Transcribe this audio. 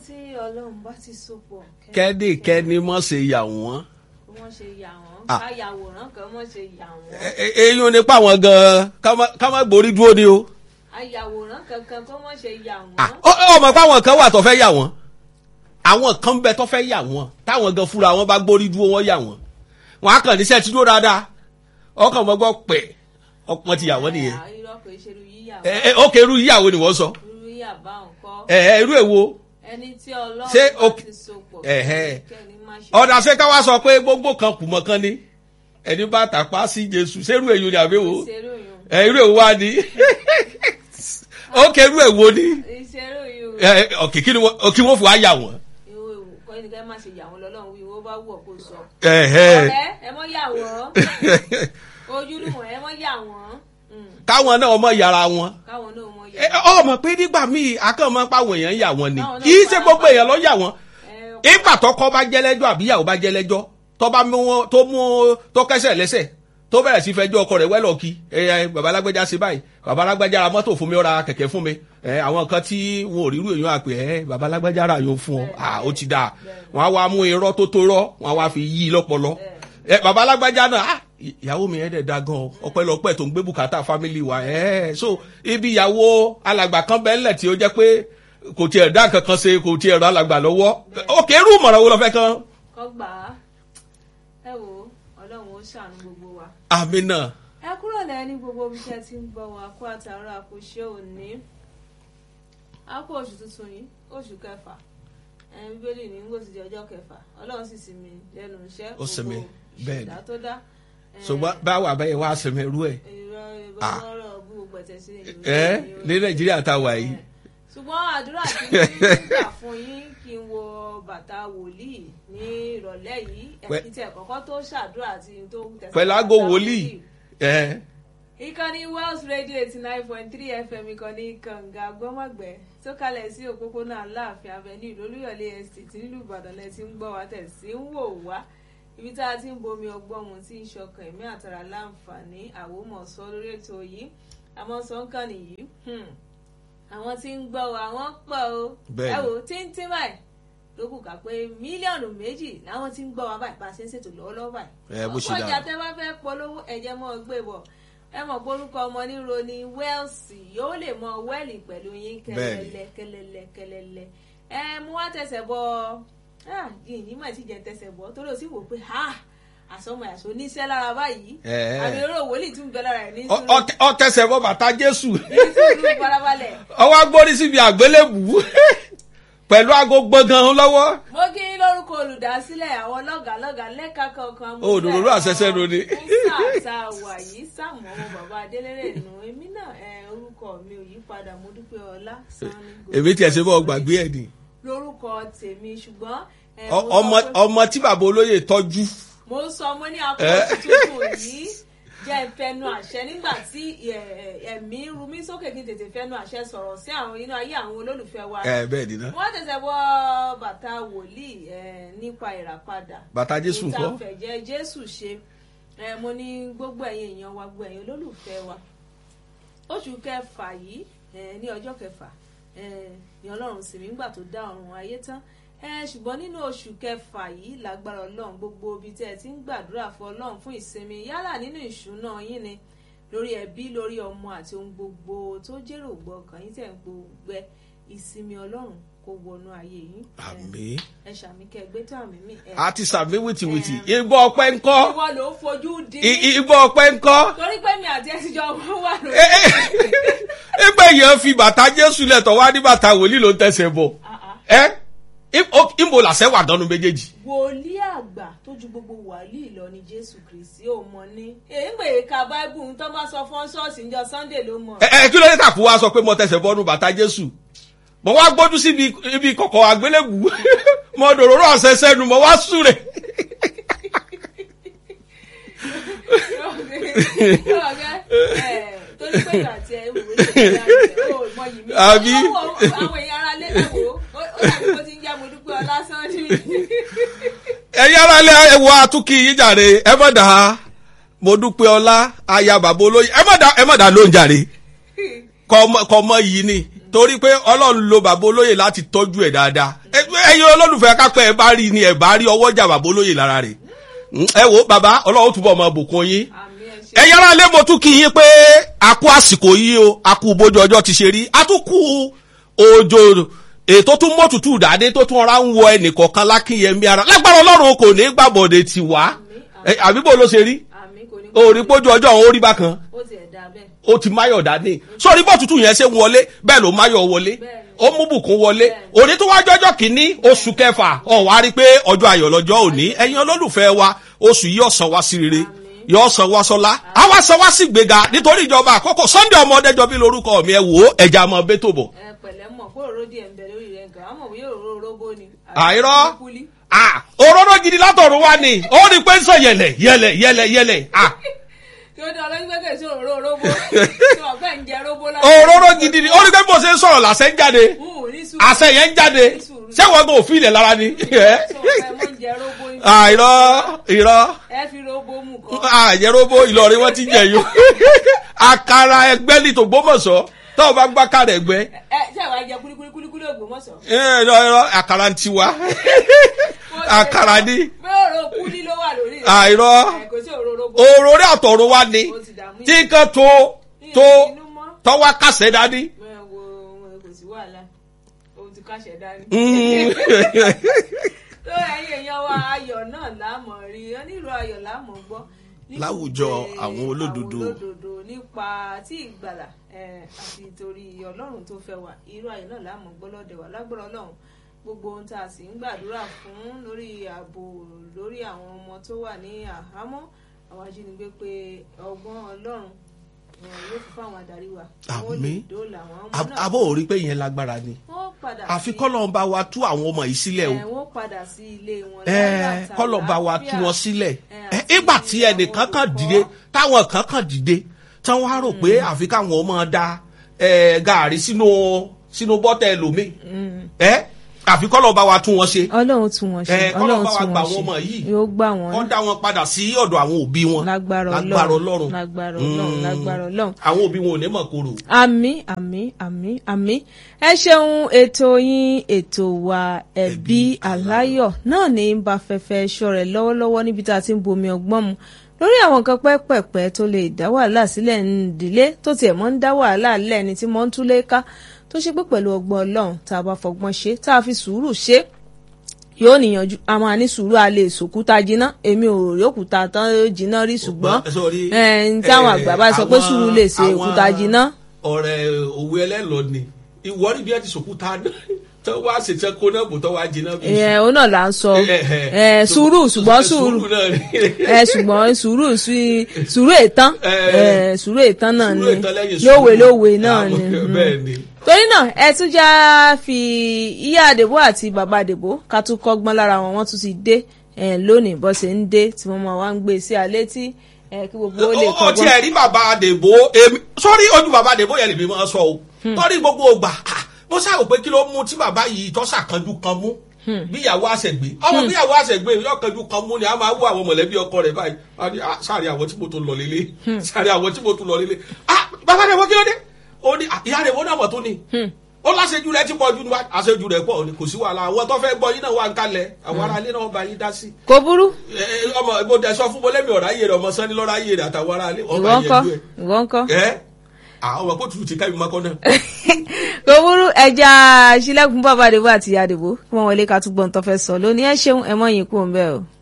tí ọlọ́run bá ti so pọ̀ kẹ́nìkẹ́ni mọ̀ ṣe yà wọ́n. kí wọ́n ṣe yà wọ́n Ah. ká yàwòrán kan mọ̀ ṣe yà wọ́n Ẹ- ẹ- eyín nípa àwọn gan-an ká má- ká má gborí dúró ni o. ayàwòrán kankan kó mọ̀ ṣe yà Ah, wọ́n. ó- ó mọ̀ pé àwọn kan wà tó fẹ́ yà wọ́n àwọn kan bẹ tó fẹ́ yà wọ́n táwọn gan fúnra wọn bá gbórí dúró wọn yà wọ́n wọn á kàn níṣẹ́ tí dúró dáadáa ọkàn mọ́ gbọ́ pẹ̀ ọpọ́n ti yà wọ́n nìyẹn. Ah, irọ́ kò ṣe irú yíyà ẹ ẹ ó kẹrù yíyàwó ni wọ́n sọ irú yíyà bá ń kọ́ ẹ ẹ irú èwo ẹni tí ọlọ́run Ṣé bá o- ti so pọ̀ Ẹ̀hẹ́. kẹ́ni má ṣe ọ̀dà ṣé ká wá sọ pé gbogbo kan kù mọ́ kan ni ẹni bá tàpá sí Jésù ṣerú èyí ni àbẹ́wò ìṣeré òyìn ẹ irú èwo wá ni ó kẹrù èwo ni ìṣeré òyìn ẹ ọ̀kì kí ni wọ́n kí wọ́n fi wá yà wọ́n. ìwé ìwò kọ́ ẹni kẹ́ má ṣe yà wọ́n lọ́lọ́run wí ìwọ bá wù ọ́ kó sọ. Ẹ̀hẹ́. ọ̀rẹ́ ẹ mọ́ yà wọ́n ojúlùmọ̀ ẹ mọ́ yà wọ́n Mm, káwọn náà ọmọ yàrá wọn. káwọn náà mọ́ yà Ẹ, wọ́n. ọmọ pé nígbà míì akọ́mọ páwọn èèyàn yà wọ́n ni Báwọn náà kì í ṣe fara gbogbo pa- èèyàn ló yà wọ́n Ẹ, ìgbà tọkọ bá jẹ́lẹ́jọ́ àbíyàwó bá jẹ́lẹ́jọ́ tó bá mú wọn tó mú tó kẹ́sẹ̀ lẹ́sẹ̀ tó bẹ̀rẹ̀ sí fẹjọ́ ọkọ rẹ̀ wẹ́lọ̀ kí ẹ ẹ bàbá alágbèjà ṣe báyìí bàbá alágbèjà ra mọ́tò fún mi ó ra kẹ̀kẹ́ fún mi ẹ àwọn nǹkan tí wọn ò rí irú èèyàn àpè ẹ bàbá alágbèjà ra yóò fún ọ à ó ti dáa wọn á wá mú irọ́ tó tó rọ́ wọn á wá fi yí i lọ́pọlọ ẹ bàbá alágbèjà náà ah ìyàwó mi ẹ dẹ̀ da gan ọ ọpẹ́lọpẹ́ tó ń gbé bùkátà fámìlì wa ẹ so ibi ìyàwó alàgbà kan bẹ́ẹ̀ lẹ̀ tí ó jẹ́ pé kò tiẹ̀ dá kankan ṣe kò tiẹ̀ rọ alàgbà lọ́wọ́ òkè irú ìmọ̀ràn wo lọ fẹ́ kan kọ́ gbà á ẹ wò ó ọlọ́run ó ṣàánú gbogbo wa. àmì náà ẹ kúrò lẹ́yìn ní gbogbo ibi tí ẹ ti ń gbọ́ wa kó àtàrà àkóṣe òní a kó oṣù tuntun yìí oṣù kẹfà ẹ bíbélì ní ngòsì di ọjọ́ kẹfà ọlọ́run sì sinmi lẹ́nu iṣẹ́ Ó sinmi, bẹ́ẹ̀ ni. ìdá tó dá ẹ, ṣùgbọ́n báwo àbẹ́yẹ wá sẹ́mi rú ẹ̀ ìrọ̀ Ah. ìbọ̀lọ́rọ̀ bú gbogbo ẹ̀tẹ̀ sí ìlú ẹ́ ní nàìjíríà tá a wà yìí ṣùgbọ́n àdúrà tí ń gbà fún yín kí n wo bàtà wòlíì ní ìrọ̀lẹ́ yìí Pẹ́- ẹ̀kí tẹ̀ kọ́kọ́ tó ṣàdúrà tí n tó tẹ̀sán pẹ̀lú aago bàtà wòlíì ẹ̀ ìkànnì Wells Radio eighty nine point three FM ìkànnì kànga gbọ́mọ̀gbẹ́ tó kalẹ̀ sí òpópónà aláàfin avenue lólúyọ̀lé estate nílùú ìbàdàn lẹ ti ń gbọ́ wa tẹ̀ sí ń wò wá ibi tá a ti ń bomi ọgbọ́n mu tí ń ṣọkàn ẹ̀mí àtàrà láǹfààní àwòmọ̀sọ lórí ètò yìí àmọ́ sọ́ńkàn nìyí hmm, àwọn tí ń gbọ́ wa wọ́n pọ̀ o Bẹ́ẹ̀ni. ẹ wò tíntín báyìí ló kù ká pé mílíọ̀nù méjì làwọn tí ń gbọ́ wa báyìí bá a ṣe ń ṣètò lọ́wọ́lọ́wọ́ báyìí Ẹ, bó ṣe ọ̀pọ̀ ọjà dáa. tẹ bá fẹ́ polówó ẹ̀jẹ̀ mọ́ gbé bọ̀ ẹ mọ̀ pé orúkọ ọmọ níro ni wẹ́ẹ̀sì yóò lè mọ wẹ́ẹ̀lì pẹ̀lú yín kẹlẹ́lẹ́ kẹlẹ́lẹ́ kẹlẹ́lẹ́ ẹ mú wá tẹsẹ̀ bọ yìnyín mà ti jẹ tẹsẹ̀ bọ torí o sì wò pé ha àsọmọ àṣọ oníṣẹ́ lára báyìí Ẹ, ẹ. àmì eré òwòlì tún bẹ lára ẹ̀ ní Ọ- ọ- ọ tẹsẹ̀ bọ́ bàtà jésù ní sùúrù farabalẹ̀. ọwọ́ agbórí síbi àgbélébù pẹ̀lú aago gbọ̀ngàn lọ́wọ́ mo kí yín lórúkọ olùdásílẹ̀ àwọn lọ́gàálọ́gàá lẹ́ka kọ̀ọ̀kan. Ó, òdòdó àṣẹṣẹ́ nu ni. fún sáà tá a wà yìí sáàmù ọmọ bàbá adélèrè nù èmi náà ẹ, orúkọ mi ò yí padà mo dúpẹ́ ọlá sanni gòkè. èmi tiẹ̀ ṣe bọ́ gbàgbé ẹ̀ ni lórúkọ tèmi ṣùgbọ́n ẹ, Ọ- mo sọ ọmọ pé- ọmọ tí bàbá olóyè tọ́jú mo ń sọ mo ní akóso tuntun yìí jẹ́ ìfẹnu àṣẹ nígbà tí ẹ, ẹ, ẹ̀mí ru mí sókè kí n tètè fẹnu àṣẹ sọ̀rọ̀ sí àwọn inú ayé àwọn olólùfẹ́ wa ẹ bẹ́ẹ̀ ni náà wọ́n tẹ̀sẹ̀ bọ́ bàtà wòlíì ẹ̀, nípa ìràpadà bàtà jésù ńkọ́ ìtafẹ̀jẹ̀ jésù ṣe ẹ̀, mo ní gbogbo ẹ̀yin èèyàn wa gbogbo ẹ̀yin olólùfẹ́ wa oṣù kẹfà yìí ẹ̀, ní ọjọ́ kẹfà ẹ̀, ní ọlọ́run sì mí ńgbà tó dá ọ̀run ayé tán ẹ̀, ṣùgbọ́n nínú oṣù kẹfà yìí lágbára ọlọ́run gbogbo ibi tẹ́ ẹ ti ń gbàdúrà fún ọlọ́run fún ìsinmi yálà nínú ìṣúná yín ni lórí ẹbí lórí ọmọ àti ohun gbogbo tó jèrò gbọkàn yín tẹ̀ ń gbogbo ìsinmi ọlọ́run kó wọnú ayé yín ẹ̀, àmín ẹ ṣàmì kẹgbẹ tó àmì mi. ẹ. àti sàmí wìtìwìtì ìgbọ́ ọpẹ́ ńkọ́ ìwọ ló ń fojú di. I- ìgbọ́ ọpẹ́ ńkọ́ torí pé mi àti ẹsìn jọ wà lórí. Ẹ- ẹ- ẹgbẹ́ yẹn fi bàtà jésù lẹ̀tọ̀ wá ní bàtà wòlíì ló ń tẹ̀sẹ̀ bọ̀ ẹ ìbò làṣẹ wà dánú méjèèjì wòlíì àgbà tó ju gbogbo wàlíì lọ ni jésù kristi ó mọ ní. èyí ń gbèyè ka báíbù tó bá sọ fún ṣọ́ọ̀ṣì níjọ́ sunday ló mọ̀. ẹ ẹ kí ló dé tàkú wa sọ pé mo tẹ̀sẹ̀ bọ́nu bàtà jésù mo wá gbójú síbi ibi kọ̀kọ̀ àgbélébù mo dòróró ọ̀sẹ̀ sẹ́nu mo wá súre. torí pé ìgbà tí ẹ wò ó ṣe ìgbà ó mọ yìí mi. Àbí? Ó wọ àwọn èèyàn ara lé ẹ̀wò ó dàbí bó ti ń jẹ́ mo dúpẹ́ ọlá sanni. ẹ̀yin ara lẹ ẹwọ atúkì yín jàre ẹ mọ̀ dà mo dúpẹ́ ọlá aya bàbá olóyè ẹ mọ̀ dà ẹ mọ̀ dà ló ń jàre kọ́ ọmọ- kọ́ ọmọ yìí ni torí pé ọlọ́run lo bàbá olóyè láti tọ́jú ẹ̀ dáadáa Ẹ- ẹ̀yin olólùfẹ́ kápẹ́ ẹ bá rí ni ẹ bá rí ọwọ́ jà bàbá olóyè lára rẹ̀ Mm, ẹ wo bàbá ọlọ́run túbọ̀ máa bùkún yín àmì ẹ ṣe ẹ̀yin ará ilé mo tún kí yín pé a kú àsìkò yìí o a kú bójú ọjọ́ ti ṣe rí a tún kú òjò ètò tún mọ́tútù dáadé tó tún ọ̀rá ń wọ ẹnìkọ̀ọ̀kan lákìyẹmí ara lágbára ọlọ́run kò ní gbàbọ̀dé ti wá Ẹ, àbí bó ló ṣe rí àmì kò ní òòrí pójú ọjọ́ òun ó rí bákan ó tiẹ̀ dá bẹ́ẹ̀ ó ti máyọ̀ dání sórí bọ́ tútù yẹn ṣe ń wọlé bẹ́ẹ̀ ló máyọ̀ wọlé ó mú bùkún wọlé òní tó wájú ọjọ́ kìíní oṣù kẹfà ọ̀ wá rí i pé ọjọ́ ayọ̀ lọ́jọ́ òní ẹ̀yin olólùfẹ́ wa oṣù yìí ọ̀sán wá sí rere yóò san wá sọlá àwa san wá sí gbéga nítorí ìjọba àkókò sunday ọmọdéjọ bí lórúkọ mi ẹ wò ó ẹja mọ bẹtò bọ. ẹ pẹ̀lẹ́ mọ̀ kó òróró díẹ̀ ń bẹ lórí rẹ̀ gan àmọ̀ bí òróró róbó ni àìrọ́ kúlí ah òróró gidi látọ̀run wá ni ó rí i pé ń sọ yẹlẹ yẹlẹ yẹlẹ yẹlẹ ah kí ó dé ọlọ́yìn gbẹ́kẹ̀ sí òróró róbó tí wọ́n fẹ́ ń jẹ róbó láti òróró gidi ni ó rí i pé bó ṣe ń sọ̀rọ̀ làṣẹ ń jáde Hùn, ní sùúrù. àṣẹ yẹn ń jáde ṣé wọn kò fi ilẹ̀ lára ni. Tí wọ́n fẹ́ mọ́ ń jẹ róbó yìí. àìrọ́ irọ́ ẹ fi róbó mú kọ́ àyẹ̀rọ̀bọ ìlọrin wọn ti jẹ yó àkàrà ẹgbẹ́ ní tògbómọ̀ṣọ́ tó o bá gbá kàrà ẹgbẹ́ ẹ ṣe àwọn ajẹ kúlíkúlí kúlíkúlí Ògbómọ̀ṣọ́. irọ́ irọ́ àkàrà ń tiwa àkàrà ni bẹ́ẹ̀ òróró kúlí ló wà lórí rẹ̀. àìrọ́ ẹ kò sí òróró róbó. òróró àtọ̀run wa ni ó ti dààmú tí nǹkan tó tó inú mọ́. tọ́wọ́ kàṣẹ́ dání. Ẹ wo kò sí wàhálà ohun ti káṣẹ dání. Mm. tó ẹ̀yin èèyàn wa ayọ̀ náà láàmọ̀ rí onírú ayọ̀ láàmọ̀ gbọ́. nípa Láwùjọ pé àwọn olódodo. àwọn olódodo nípa tí ìgbàlà eh, àti torí ọlọ́run tó fẹ́ wa irú ayọ̀ náà láàmọ̀ gbọ́ lọ́dẹ̀ wa lágbára ọlọ́run gbogbo ohun tá a sì ń gbàdúrà fún lórí ààbò lórí àwọn ọmọ tó wà ní àhámọ́ àwọn ajínigbé pé ọgbọ́n ọlọ́run eh, yóò fi fún àwọn adarí wa. Wọ́n lè Àmín. dóòlà àwọn ọmọ Ab- náà. abọ́ ò rí pé ìyẹn lágbára ni wọ́n padà àfi sí- kọ́lọ́n bá wa tú àwọn ọmọ yìí sílẹ̀ o ẹ, wọ́n padà sí ilé wọn. ẹ láyọ̀ àti kọ́lọ́n bá wa tú àlàáfíà. wọn sílẹ̀ Ẹ, ẹ àti ìgbà tí ẹnìkan àwọn kan olùkọ́. dìde táwọn kan kan dìde tí wọ́n á rò pé àfi káwọn ọmọ da ẹ, gàárì sínú sínú bọ́tẹ̀ ẹlòmíì ẹ àfi kọ́lọ́n bá wa tú wọn ṣe ọlọ́run tún wọn ṣe ẹ, kọ́lọ́n ọlọ́run bá wa tún gbà wọn àwọn ọmọ ṣe yìí. yóò gbà wọn wọ́n dá wọn padà sí ọ̀dọ̀ àwọn òbí wọn lágbára lágbára ọlọ́run ọlọ́run lágbára ọlọ́run Mm. lágbára ọlọ́run. àwọn òbí wọn ò ní mọ̀ kóró. àmì àmì àmì àmì ẹ ṣeun ètò yín ètò wa ẹbí aláyọ̀ náà ní ń bá fẹ́fẹ́ ṣọ̀rẹ́ lọ́wọ́lọ́wọ́ níbi tá a ti ń bomi ọgbọ́n mu lórí àwọn nǹkan pẹ́pẹ̀pẹ́ tó lè dá wàhálà sílẹ̀ nídìílé tó tiẹ̀ mọ́ ń dá wàhálà lẹ́ni tí mọ́ ń túlé ká tó ṣe pé pẹ̀lú ọgbọ́n ọlọ́run tá a bá fọgbọ́n ṣe tá a fi sùúrù ṣe yóò níyànjú a máa ní sùúrù a lè sòkúta jiná èmi ò rí òkúta tán jiná rí ṣùgbọ́n Sorry, ẹ̀ ń táwọn eh, àgbà bá sọ pé àwọn- sùúrù lè ṣe àwọn òkúta jiná. ọ̀rẹ́ òwe ẹlẹ́lọ ni ìwọ rí bí ẹ ti sòkúta tó wá ṣètò kó náà bò tó wá jiná bí. ẹ òun náà là ń sọ Eh, eh, ẹ sùúrù ṣùgbọ́n sùúrù náà ni. ẹ ṣùgbọ́n sùúrù sí- sùúrù ètán Eh, ẹ sùúrù ètán náà ni Sùúrù ìtàn lẹ́yìn sùúrù. lówe lówe náà Ah, ni mm. bẹ́ẹ̀ ni. torí náà ẹ tún já fi ìyá àdèbò àti bàbá àdèbò ká tún kọ́gbọ́n lára wọn wọ́n tún ti dé ẹ lónìí bó ṣe ń dé tí wọ́n máa wá ń gbé sí alẹ́ tí ẹ kí gbogbo ó lè ó ti kọ́gbọ́n. ẹ̀rí bàbá àdèbò èmi sọ́rí ojú bàbá àdèbò yẹn lèmi máa sọ o sọ́rí gbogbo ògbà ah, mo ṣàrò pé kí ló mú tí bàbá yìí tọ́ ṣàkanjú kan mú bí ìyàwó àṣẹgbé ọmọ bí ìyàwó àṣẹgbé yóò kanjú kan mú ni a máa wú àwọn mọ̀lẹ́bí ọkọ rẹ̀ báyìí a ní, ah, sáré àwọn tí mo tún lọ lélẹ̀ sáré àwọn tí mo tún lọ lélẹ̀ ah bàbá àdèbò kí ló dé ó ní ah, ìyá àdèbò náà mọ̀ tó ni ó láṣẹjú rẹ ti pọ̀ ju àṣẹjú rẹ pọ̀ ni kò sí wàhálà àwọn tó fẹ́ gbọ́ yín náà wà ń kalẹ̀ àwọn aráalé náà bá yín dá sí kò burú ẹ, ẹ, ọmọ ìbò dẹ sọ fún mọlẹ́bí ọ̀rá yé rẹ ọmọ sani lọ́ra yé rẹ àtàwọn aráalé ọba ìwọ ń kọ́ yẹn ìwọ ń kọ́. ẹ àwọn ọmọ kó tutù ti ká ìmọ̀ kọ́ náà. kò burú ẹja sílẹ̀kùn bàbá àdèbò àti ìyá àdèbò kí wọ́n wọlé ká túbọ̀ ń tọ́ fẹ́ sọ lónìí ẹ ṣeun ẹ mọ̀ yín kú òun bẹ́ẹ̀ o.